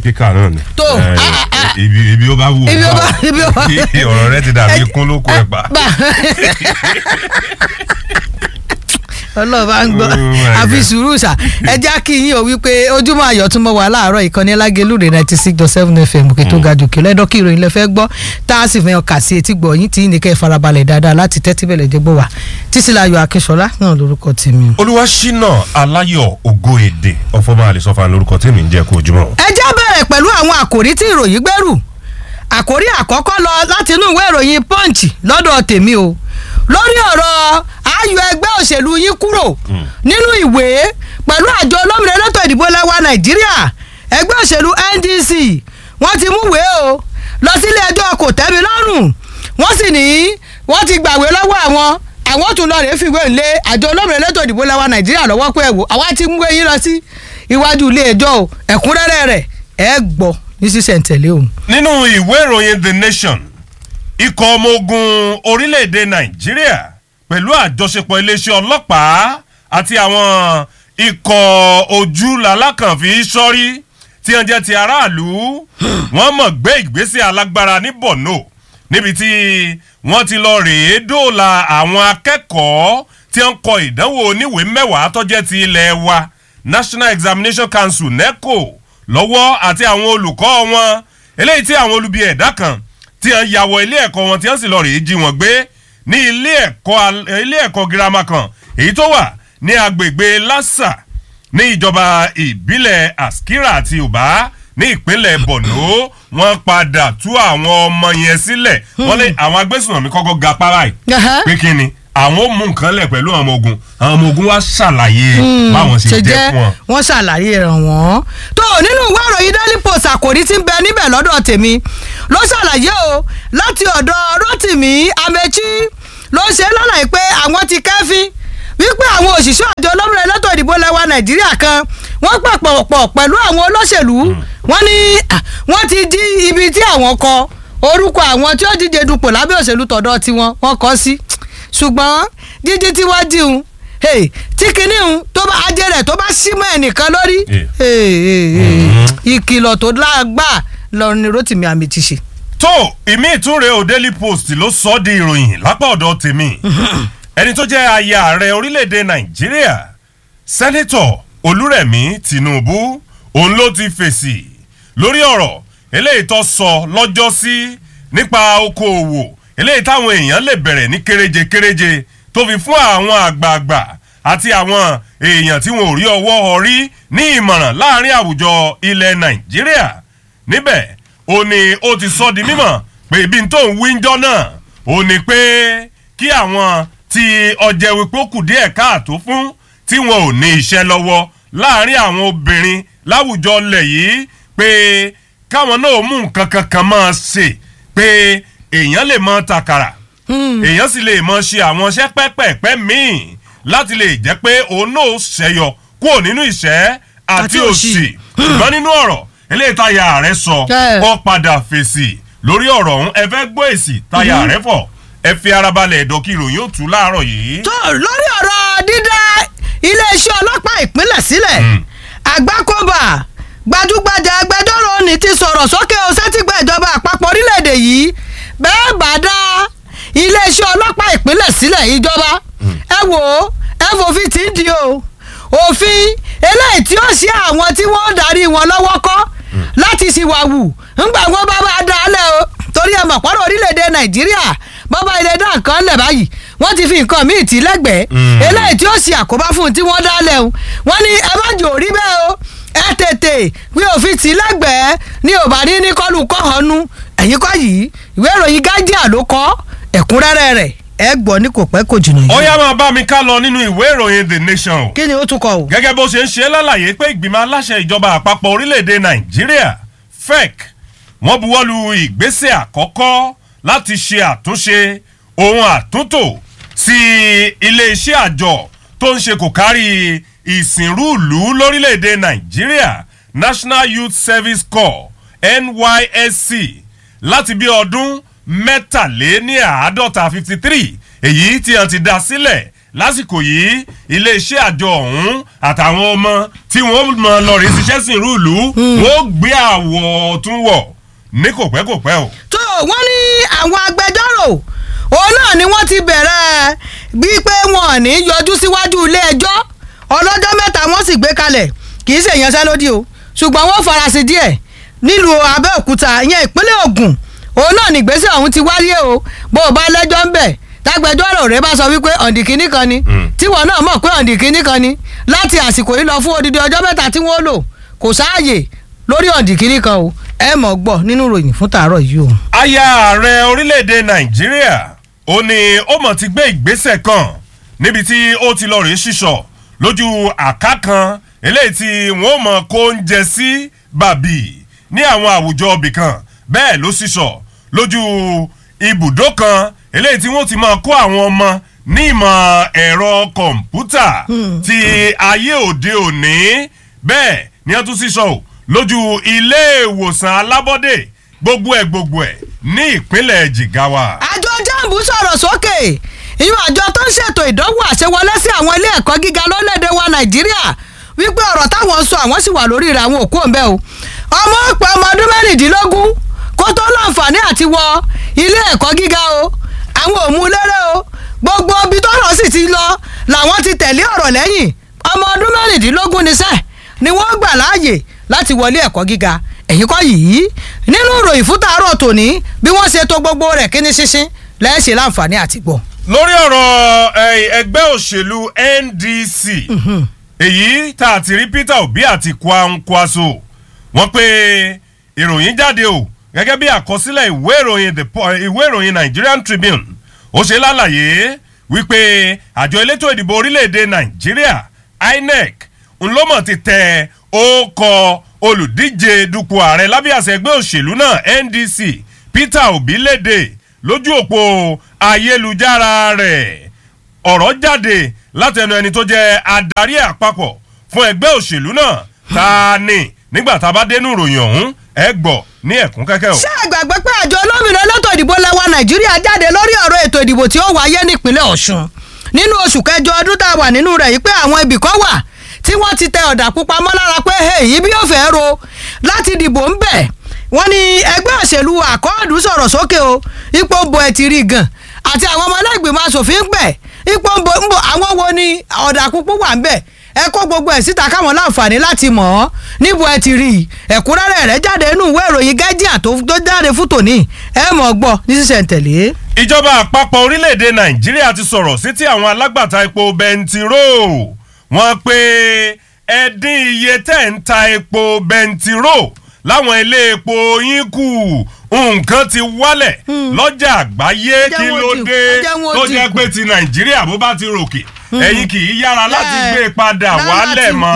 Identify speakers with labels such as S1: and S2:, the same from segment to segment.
S1: spíkà náà ni.
S2: Tó,
S1: Eh,
S2: ah, ah, ah.
S1: ibi ibi ó bá wù ú
S2: Ibi ó
S1: bá
S2: bá- ibi ó bá-
S1: ọ̀rọ̀ rẹ ti dàbí
S2: Ẹ-
S1: kún lóko ẹ̀ pa.
S2: bá ọlọ́ọ̀bá ń gbọ́
S1: Oh my
S2: àfi
S1: God.
S2: sùúrù sà ẹ já kí yín o wípé ojúmọ́ ayọ̀ tún mọ́ wa láàárọ̀ ìkànnì lágẹ̀lúrè ninety six dot seven fm òkè tó ga jòkè lẹ́dọ̀ kí ìròyìn lẹ fẹ́ gbọ́ tá a sì fẹ́ kà sí etí gbọ̀ yín tí ní kẹ́ ẹ farabalẹ̀ dáadáa láti tẹ́tí bẹ̀lẹ̀ jẹ́ gbọ́ wa títílayọ̀ akínṣọlá náà lórúkọ tèmi.
S1: olúwaṣínà aláyọ̀ ògo èdè ọ̀fọ̀mọ́ àlẹ́sọ̀fà lórúkọ tèmi ń jẹ́ kó ojúmọ́.
S2: ẹ já bẹ̀rẹ̀ pẹ̀lú àwọn àkòrí tí ìròyìn gbẹ́rù àkòrí àkọ́kọ́ lọ láti inú ìwé ìròyìn punch lọ́dọ̀ tèmi o lórí ọ̀rọ̀ ayọ̀ ẹgbẹ́ òṣèlú yín kúrò nínú ìwé pẹ̀lú àjọ olómìnira elétò ìdìbò lẹ́wà nàìjíríà ẹgbẹ́ òṣèlú ndc wọ́n ti mú ìwé o lọ sílé ẹjọ́ kò tẹ́mi lọ́rùn wọ́n sì ní wọ́n ti gbàwé lọ́wọ́ àwọn àwọn tún lọ rèé fìwé ńlé àjọ olómìnira elétò ìdìbò lẹ́wà nàìjíríà lọ́wọ́ pé ẹ̀wò àwa ti mú eyín lọ sí iwájú ilé ẹjọ́ o ẹ̀kúnrẹ́rẹ́ rẹ̀ ẹ gbọ́ ní sísẹ̀ntẹ̀lé o.
S1: nínú ìwé ìròyìn the nation ikọ̀ ọmọ ogun orílẹ̀-èdè nàìjíríà pẹ̀lú àjọṣepọ̀ iléeṣẹ́ ọlọ́pàá àti àwọn ikọ̀ ojú lalákànfí sọ́rí tí wọ́n jẹ́ ti aráàlú wọ́n mọ̀ gbé ìgbésẹ̀ alágbára ní borno níbi tí wọ́n ti lọ rèé dóòlà àwọn akẹ́kọ̀ọ́ tí wọ́n kọ ìdánwò oníwèé mẹ́wàá tó jẹ́ ti ilẹ̀ wa national examination council neco lọ́wọ́ àti àwọn olùkọ́ wọn eléyìí tí àwọn olubi ẹ̀dá kan tí wọ́n ya wọ ilé ẹ̀kọ́ wọn tí wọ́n sì lọ rèé jí wọn gbé ní ilé ẹ̀kọ́ al- ilé ẹ̀kọ́ girama kan èyí tó wà ní agbègbè lassa ní ìjọba ìbílẹ̀ askira àti uba ní ìpínlẹ̀ borno wọ́n padà tú àwọn ọmọ yẹn sílẹ̀ wọ́n lé àwọn agbésùnmọ̀mí kọ́kọ́ ga para yìí
S2: Ẹhẹ́.
S1: pé kí ni àwọn ò mú nǹkan lẹ̀ pẹ̀lú àwọn ọmọ ogun àwọn ọmọ ogun wá ṣàlàyé báwọn ṣe jẹ́ fún wọn.
S2: wọ́n ṣàlàyé rẹ̀ wọ́n. tó o nínú ìwé ìròyìn daily post àkòrí tí ń bẹ níbẹ̀ lọ́dọ̀ tèmi ló ṣàlàyé o láti ọ̀dọ̀ rotimi amechi ló ṣe lọ́nà pé àwọn ti kẹ́fín wípé àwọn òṣìṣẹ́ àjọ olómìnira elétò ìdìbò lẹ́wà nàìjíríà kan wọ́n pàpọ̀ pọ̀ pẹ̀lú àwọn olóṣèlú wọ́n ní ah, wọ́n ti jí ibi tí àwọn kọ orúkọ àwọn tí ó díje dupò lábẹ́ òṣèlú tọ̀dọ̀ tiwọn wọ́n kọ́ sí ṣùgbọ́n jíjí tí wọ́n jí un hey, tí kinní un tó bá ajé rẹ̀ tó bá símọ́ ẹnìkan lórí
S1: Yeah.
S2: hey, hey, hey, ìkìlọ̀ tó lágbà lọ́run ni rotimi àmì ti ṣe.
S1: tó ìmí ìtúnrẹ́ o daily post ló sọ ọ́ di ìròyìn lápá ọ̀dọ̀ tèmi ẹni tó jẹ́ aya ààrẹ orílẹ̀-èdè nàìjíríà sẹ́nẹ́tọ̀ olúrẹ̀mí tinubu òun ló ti fèsì lórí ọ̀rọ̀ eléyìí tó sọ lọ́jọ́ sí nípa okòòwò eléyìí táwọn èèyàn lè bẹ̀rẹ̀ ní kéréje kéréje tó fi fún àwọn àgbààgbà àti àwọn èèyàn tí wọn ò rí ọwọ́ ọrí ní ìmọ̀ràn láàrin àwùjọ ilẹ̀ nàìjíríà níbẹ̀ ó ní ó ti sọ di mímọ̀ pé ibi tó ń wíńjọ́ náà ó ní pé kí àwọn tí ọjẹ́ wípé ó kù díẹ̀ káàtó fún tí wọn ò ní iṣẹ́ lọ́wọ́ láàrin àwọn obìnrin láwùjọ ilẹ̀ yìí pé káwọn náà mú nǹkan kankan máa ṣe pé èèyàn lè mọ tàkàrà èèyàn sì lè mọ ṣe àwọn iṣẹ́ pẹ́pẹ́pẹ́ míì láti lè jẹ́ pé òun náà ṣẹyọ kúrò nínú ìṣẹ́ àti
S2: Àti òṣì.
S1: òṣì ṣùgbọ́n nínú ọ̀rọ̀ eléyìí táyà rẹ̀ sọ
S2: Ẹ.
S1: ó padà fèsì lórí ọ̀rọ̀ ọ̀hún ẹ fẹ́ gbọ́ èsì táyà rẹ̀ fọ̀ ẹ fi ara balẹ̀ ẹ̀dọ́ kí ìròyìn ó tú láàárọ̀ yìí.
S2: tó lórí ọ̀rọ̀ dídá iléeṣẹ́ ọlọ́pàá ìpínlẹ̀ sílẹ̀ àgbákòbà gbajúgbajà agbẹjọ́rò ní ti sọ̀rọ̀ sókè ọ̀sẹ́tìgbà ìjọba àpapọ̀ orílẹ̀-èdè yìí bẹ́ẹ̀ bá dá iléeṣẹ́ ọlọ́pàá ìpínlẹ̀ sílẹ̀ ìjọba ẹ wò ó ẹ fòfin tí ń di o òfin eléyìí tí ó ṣe àwọn tí wọ́n ń darí wọn lọ́wọ́ kọ́ láti ṣìwàwù ńgbà wọn bá bá dá a lẹ̀ o torí ẹ mọ̀ pọ́nrọ̀ orílẹ̀-èdè nàìjíríà bọ́bá ilẹ̀ dá nǹkan lẹ̀ báyìí wọ́n ti fi nǹkan míì tì lẹ́gbẹ̀ẹ́
S1: Mm.
S2: eléyìí tí ó ṣe àkóbá fún un tí wọ́n dá lẹ̀ o wọ́n ní ẹ má jò rí bẹ́ẹ̀ o ẹ tètè wí òfin tì lẹ́gbẹ̀ẹ́ ní ò bá ní ní kọ́lù kọ́hánú ẹ̀yìn kọ́ yìí ìwé ìròyìn guardian ló kọ́ ẹ̀kúnrẹ́rẹ́ rẹ̀ ẹ gbọ́ ní kò pẹ́ kò jìnnà
S1: ó
S2: yìí.
S1: yá máa bá mi ká lọ nínú ìwé ìròyìn the nation o
S2: kí ni ó tún kọ o.
S1: gẹ́gẹ́ bó ṣe ń ṣe lálàyé pé ìgbìmọ̀ aláṣẹ ìjọba àpapọ̀ orílẹ̀-èdè nàìjíríà fec wọ́n buwọ́lu ìgbésẹ̀ àkọ́kọ́ láti ṣe àtúnṣe ohun àtúntò sí iléeṣẹ́ àjọ tó ń ṣe kò kárí ìsìnrúùlú lórílẹ̀-èdè nàìjíríà national youth service corps nysc láti bí ọdún mẹ́tàléníàádọ́ta fifty three èyí tí wọ́n ti dá sílẹ̀ lásìkò yìí iléeṣẹ́ àjọ ọ̀hún àtàwọn ọmọ tí wọ́n mọ lọ́ọ̀rì ṣiṣẹ́ sí ìlú ìlú wọ́n gbé àwọ̀ tún wọ̀ ní kò pẹ́ kò pẹ́ o.
S2: tó wọ́n ní àwọn agbẹjọ́rò òun náà ni wọ́n ti bẹ̀rẹ̀ bíi pé wọn ò ní yọjú síwájú ilé ẹjọ́ ọlọ́jọ́ mẹ́ta wọ́n sì gbé kalẹ̀ kì í ṣe ìyanṣẹ́lódì o ṣùgbọ́n wọ́n farasin díẹ̀ nílùú Abẹ́òkúta ìyẹn ìpínlẹ̀ Ògùn òun náà nìgbésẹ̀ ọ̀hún ti wáyé o bó o bá lẹ́jọ́ ń bẹ̀ tágbẹjọ́rò rẹ bá sọ wípé ọ̀ǹdì kínní kan ni tíwọ náà mọ̀ pé ọ̀ǹdì kínní kan ni láti àsìkò yìí lọ fún odidi ọjọ́ mẹ́ta tí wọ́n lò kò sáàyè lórí ọ̀ǹdì kínní kan o ẹ mọ̀ gbọ́ nínú ìròyìn fún tàárọ̀ yìí o.
S1: aya ààrẹ orílẹ̀-èdè nàìjíríà ó ní ó mọ̀ ti gbé ìgbésẹ̀ kan níbi tí ó ti lọ rèé ṣíṣọ lójú àká kan eléyìí tí wọ́n mọ̀ kó ń jẹ sí bàbí ní àwọn àwùjọ ibì kan bẹ́ẹ̀ ló ṣíṣọ lójú ibùdó kan eléyìí tí wọ́n ti máa kó àwọn ọmọ ní ìmọ̀ ẹ̀rọ kọ̀ǹpútà ti ayé òde òní bẹ́ẹ̀ ni wọ́n tún ṣíṣọ o lójú ilé ìwòsàn alábọ́dé gbogbo ẹ̀ gbogbo ẹ̀ ní ìpínlẹ̀ Jigawa.
S2: àjọ jambu sọ̀rọ̀ sókè ìyún àjọ tó ń ṣètò ìdánwò àṣewọlé sí àwọn ilé ẹ̀kọ́ gíga lórílẹ̀‐èdè wa Nàìjíríà wípé ọ̀rọ̀ táwọn ń sọ àwọn sì wà lórí rẹ̀ àwọn òkú òǹbẹ́ o ọmọ òpè ọmọ ọdún mẹ́rìndínlógún kó tó láǹfààní àti wọ ilé ẹ̀kọ́ gíga o àwọn ò mú lérè o gbogbo ibi tọ́rọ̀ sì ti lọ làwọn ti tẹ̀lé ọ̀rọ̀ lẹ́yìn ọmọ ọdún mẹ́rìndínlógún níṣẹ́ ni wọ́n gbà láàyè láti wọlé ẹ̀kọ́ gíga ẹ̀yìn kọ́ yìí nínú ìròyìn fún tàárọ̀ tòní bí wọ́n ṣe tó gbogbo rẹ̀ kíní ṣinṣin lẹ́ẹ̀ṣẹ̀ láǹfààní àti gbọ́.
S1: lórí ọ̀rọ̀ ẹgbẹ́ òṣèlú NDC èyí tá a ti rí Peter Obi àti Kwankwaso wọ́n pé ìròyìn jáde o gẹ́gẹ́ bí àkọsílẹ̀ ìwé ìròyìn ìwé ìròyìn Nigerian Tribune ó ṣe lálàyé wípé àjọ elétò ìdìbò orílẹ̀-èdè Nàìjíríà INEC ńlọ́mọ̀ ti tẹ ókọ olùdíje dupò ààrẹ lábẹ́ àṣẹ ẹgbẹ́ òṣèlú náà NDC Peter Obi léde lójú òpó ayélujára rẹ̀ ọ̀rọ̀ jáde látẹnu ẹni tó jẹ́ adarí àpapọ̀ fún ẹgbẹ́ òṣèlú náà ta ni nígbà tá a bá dénú ìròyìn ọ̀hún ẹ gbọ́ ní ẹ̀kún kẹ́kẹ́ o.
S2: ṣé ẹ gbàgbé pé àjọ olómìnira elétò ìdìbò lẹwa Nàìjíríà jáde lórí ọ̀rọ̀ ètò ìdìbò tí ó wáyé nípínlẹ̀ Ọ̀ṣun nínú oṣù kẹjọ ọdún tá a wà nínú rẹ̀ yìí pé àwọn ibì kan wà tí wọ́n ti tẹ ọ̀dà pupa mọ́ lára pé èyí bí yóò fẹ́ ro láti dìbò ń bẹ̀ wọ́n ní ẹgbẹ́ òṣèlú àkọọ́dù sọ̀rọ̀ sókè o ipò ń bo ẹ̀ ti rí gan àti àwọn ọmọ ẹlẹ́gbẹ̀mọ asòfin pẹ̀ ipò ń bo ń bo àwọn wo ni ọ̀dà pupa wà ń bẹ̀ ẹ kó gbogbo ẹ̀ síta káwọn láǹfààní láti mọ̀ ọ́ níbo ẹ ti rí i ẹ̀kúnrẹ́rẹ́ rẹ̀ jáde nínú ìwé ìròyìn Guardian tó jáde fún tòní ẹ mọ̀ gbọ́ ní sísẹ̀ntẹ̀lé.
S1: ìjọba àpapọ̀ orílẹ̀-èdè Nàìjíríà ti sọ̀rọ̀ sí ti àwọn alágbàtà epo bẹntiró wọ́n pé ẹ dín iye tẹ́ ń ta epo bẹntiró láwọn ilé epo yín kù nǹkan ti wálẹ̀ lọ́jà àgbáyé kí ló dé tó jẹ́ pé ti Nàìjíríà bó bá ti ròkè ẹ̀yin kì í yára láti gbé padà wálẹ̀ mọ́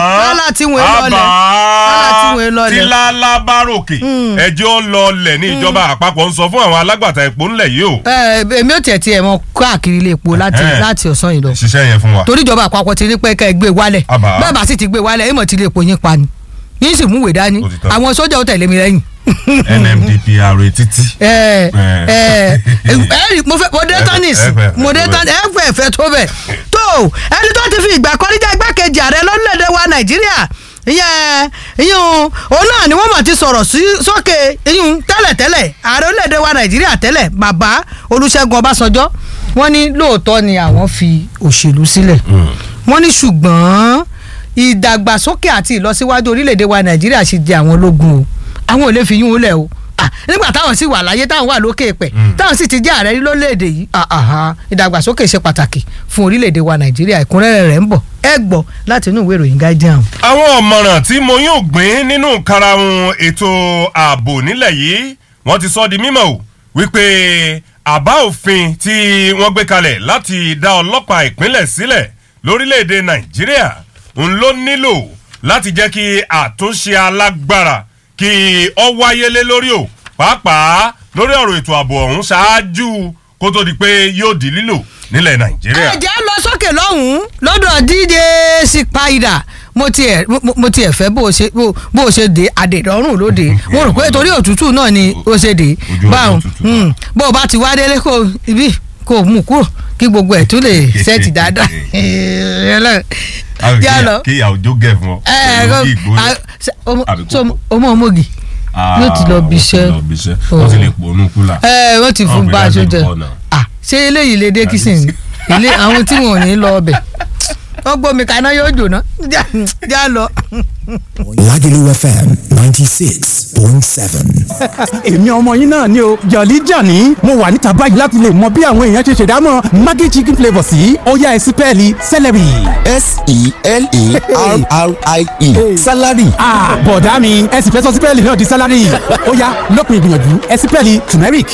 S1: àbá tí lálá bá ròkè ẹjọ́ lọlẹ̀ ní ìjọba àpapọ̀ ń sọ fún àwọn alágbàtà epo ńlẹ̀ yìí o.
S2: èmi ò tiẹ̀ tiẹ̀ mọ káàkiri ilé epo láti láti ọ̀sán yìí lọ.
S1: ṣiṣẹ́ yẹn fún wa.
S2: torí ìjọba àpapọ̀ ti ní pé ká ẹ gbé wálẹ̀ bẹ́ẹ̀ bá sì ti gbé wálẹ̀ èèmọ̀ ti ilé epo yín pa ni yín sì múwèé dání àwọn sójà ó tẹ̀lé mi lẹ́yìn.
S1: NMDPR títí.
S2: ẹ ẹ ẹ mo fẹ́ mo dé tánìs mo dé tánìs ẹ fẹ́ fẹ́ tó bẹ̀ tó ẹni tó ti fi ìgbà kan níjà igbákejì ààrẹ lórílẹ̀‐èdè wa Nàìjíríà ìyẹn ìyún òun náà ni wọ́n mọ̀ ti sọ̀rọ̀ sókè ìyún tẹ́lẹ̀tẹ́lẹ̀ ààrẹ orílẹ̀‐èdè wa Nàìjíríà tẹ́lẹ̀ bàbá Olúṣẹ́gun Ọbásanjọ́ wọ́n ní lóòótọ́ ni àwọn fi òṣèlú sílẹ̀ wọ́n ní ṣùgbọ́n ìdàgbàsókè àti ìlọsíwájú orílẹ̀‐èdè wa Nàìjíríà ṣe jẹ àwọn ológun o àwọn ò lè fi yún un lẹ̀ o nígbà táwọn sì wà láyé táwọn wà lókè pẹ̀ táwọn sì ti jẹ́ ààrẹ lórílẹ̀‐èdè yìí ìdàgbàsókè ṣe pàtàkì fún orílẹ̀‐èdè wa Nàìjíríà ìkúnrẹ́rẹ́ rẹ̀ ń bọ̀ ẹ gbọ́ láti inú ìwé ìròyìn Guardian.
S1: àwọn ọ̀mọ̀ràn tí mo yóò gbìn nínú karahun ètò ààbò nílẹ̀ yìí wọ́n ti sọ di mímọ̀ o wípé àbá òfin tí wọ́n gbé kalẹ̀ láti dá ọlọ́pàá ìpínlẹ̀ sílẹ̀ lórílẹ̀‐èdè Nàìjíríà ń ló nílò láti jẹ́ kí àtúnṣe alágbára kí ọ wáyé lé lórí o pàápàá lórí ọ̀rọ̀ ètò ààbò ọ̀hún ṣáájú kó tó di pé yóò di lílò nílẹ̀ nàìjíríà.
S2: ẹ jẹ́ lọ sókè lọ́hùn-ún lọ́dọ̀ díje Spider mo tiẹ̀ mo tiẹ̀ fẹ́ bó o ṣe bó o ṣe dé àdèdọ́rùn lóde mo rò pé torí òtútù náà ni o ṣe dé báwọn bó o bá ti wá délé kó ibi kó o mú kúrò kí gbogbo ẹ̀ tún lè ṣẹ́ẹ̀tì dáadáa yà lọ.
S1: kí ìyàwó jó gẹ̀ fún ọ
S2: ẹ
S1: pẹ̀lú kí ìgbóná.
S2: ẹ
S1: Àbí
S2: so
S1: kókó.
S2: ọmọ ọmọge yóò ti lọ bí iṣẹ́.
S1: lọ bí iṣẹ́ wọ́n ti lè pònú kúlà.
S2: ẹ wọ́n ti fún
S1: Àwọn
S2: bá aṣọ
S1: ìgbéyàwó
S2: jẹ
S1: ń bọ̀ náà.
S2: ah ṣé eléyìí lè dé kìsìn ilé àwọn tí wọn ò ní lọ ọbẹ̀ wọ́n gbómi kaná yóò jóná já já lọ.
S3: Lagelu FM 96.7.
S4: èmi ọmọ yín náà ni o jọ̀lí jàní mo wà níta báyìí láti lè mọ bí àwọn èèyàn ṣe ṣèdámọ̀ maggi chicken flavour sí ọ̀yá ẹ̀sìn pẹ́ẹ́lí celery.
S3: S-E-L-E-R-R-I-E. Salary.
S4: Ah, bọ̀dá mi ẹ sì fẹ́ sọ sípẹ́ẹ̀lì náà di sálárì ọ̀yá lópin ìgbìyànjú ẹ sípẹ́ẹ̀lì turmeric.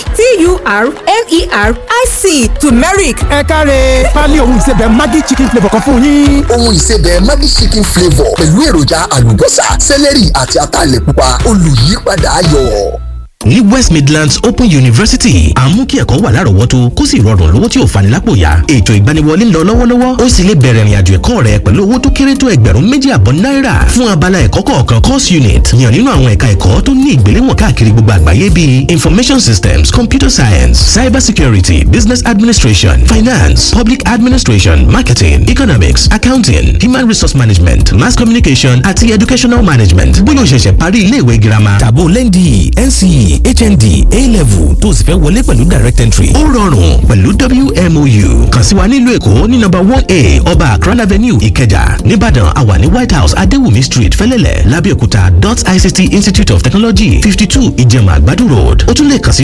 S5: T-U-R-M-E-R-I-C turmeric
S4: ẹ káre pálí ohun ìsebẹ̀ maggi chicken flavour kan fún yín.
S6: ohun ìsebẹ̀ Maggi chicken flavour pẹ̀lú èròjà àlùbọ́sà sẹ́lẹ̀rì àti ataalẹ̀ pupa olùyípadà ayọ̀.
S7: ní west midlands open university à ń mú kí ẹ̀kọ́ wà lárọ̀ọ́wọ́tó kó sì rọrùn lówó tí ò fani lápò ya ètò ìgbaniwọlé ń lọ lọ́wọ́lọ́wọ́ ó sì lè bẹ̀rẹ̀ ìrìnàjò ẹ̀kọ́ rẹ pẹ̀lú owó tó kéré tó ẹgbẹ̀rún méjì àbọ̀ náírà fún abala ẹ̀kọ́ kọ̀ọ̀kan course unit yàn nínú àwọn ẹ̀ka ẹ̀kọ́ tó ní ìgbéléwọ̀n káàkiri gbogbo àgbáyé bíi information systems computer science cyber security business administration finance public administration marketing economics accounting human resource management mass communication àti educational management bóyá o ṣẹ̀ṣẹ̀ parí iléèwé girama tàbó lẹ́ndì nce hnd a-level tó o sì fẹ́ wọlé pẹ̀lú direct entry. ó rọrùn pẹ̀lú wmou kàn sí wa nílùú èkó ní nọ́mbà one a ọba akran avenue ìkẹjà nìbàdàn àwa ní white house adéwùmí street fẹ́lẹ́lẹ̀ lábẹ́òkúta dot ict institute of technology fifty two ìjẹ̀mà àgbàdo road ó tún lè kàn sí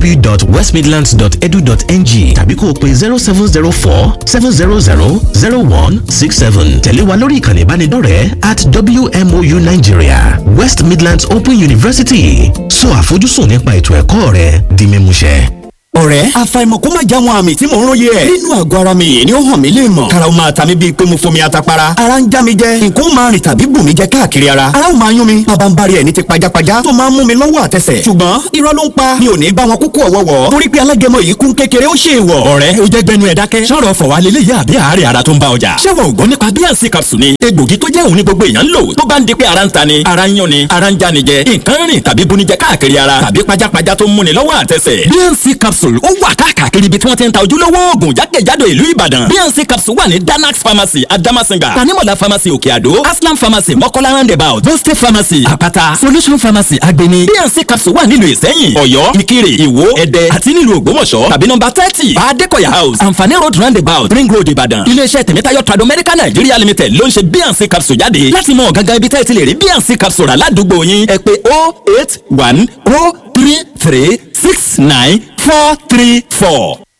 S7: www.westmidlands.edu.ng tàbí kó o pe zero seven zero four seven zero zero zero one six seven tẹ̀lé wa lórí ìkànnì ìbánidọ́rẹ̀ẹ́ at wmou nigeria west midlands open university sọ àfojúsùn nípa ètò ẹ̀kọ́ rẹ di mímúṣẹ.
S8: ọ̀rẹ́ àfàìmọ̀ kó má já wọn àmì tí mò ń róye ẹ̀. nínú àgọ́ ara mi yìí ni ó hàn mí lè mọ̀. kára ó máa ta mí bíi pé mo fomi atapara. ara ń já mi jẹ nǹkan ó máa rìn tàbí bù mí jẹ káàkiri ara. ara ó máa yún mi bàbá ń bari ẹ̀ ní ti pajápajá tó máa ń mú mi lọ́wọ́ àtẹsẹ̀. ṣùgbọ́n irọ́ ló ń pa mi ò ní bá wọn kúkú ọ̀wọ́wọ́. torí pé alágẹmọ yìí kún kékeré ó ṣe ìwọ̀. ọ̀rẹ́ ó jẹ́ gbẹnu ẹ̀ dákẹ́. sọ̀rọ̀ fọ̀wá lélẹ́yìí àbí àárẹ̀ ara tó ń bá ọjà. ṣé wọn ò gbọ́ nípa bíànsì capsule ni. egbògi tó jẹ́ òun ní gbogbo èèyàn ń lò tó bá ń di pé ara ń ta ni ara ń yún ni ara ń já ni jẹ nǹkan rìn tàbí bunijẹ káàkiri ara tàbí pajápajá tó ń múni lọ́wọ́ àtẹsẹ̀. bíànsì capsule ó wà káàkiri ibi tí wọ́n ti ń ta ojúlówó oògùn jákèjádò ìlú ìbàdàn bíànsì capsule wà ní danax pharmacy adamasinga tanimola pharmacy òkè àdó aslam pharmacy mọ́kọ́lá roundabout boste pharmacy àpáta solution pharmacy agbeni bíànsì capsule wà nílùú ìsẹ́yìn ọ̀yọ́ ìkirè ìwó ẹdẹ àti nílùú ògbómọ̀ṣọ́ tàbí nọ́mbà thirty bàdékọ̀yà house àǹfààní road roundabout ring road ìbàdàn iléeṣẹ́ tèmítáyọ̀ trado medical nigeria limited ló ń ṣe bíànsì capsule jáde láti mọ gangan ibi tẹ́ ẹ ti lè rí bíànsì capsule rà ládùúgbò yín ẹ pé oh eight one oh three three six nine four three four.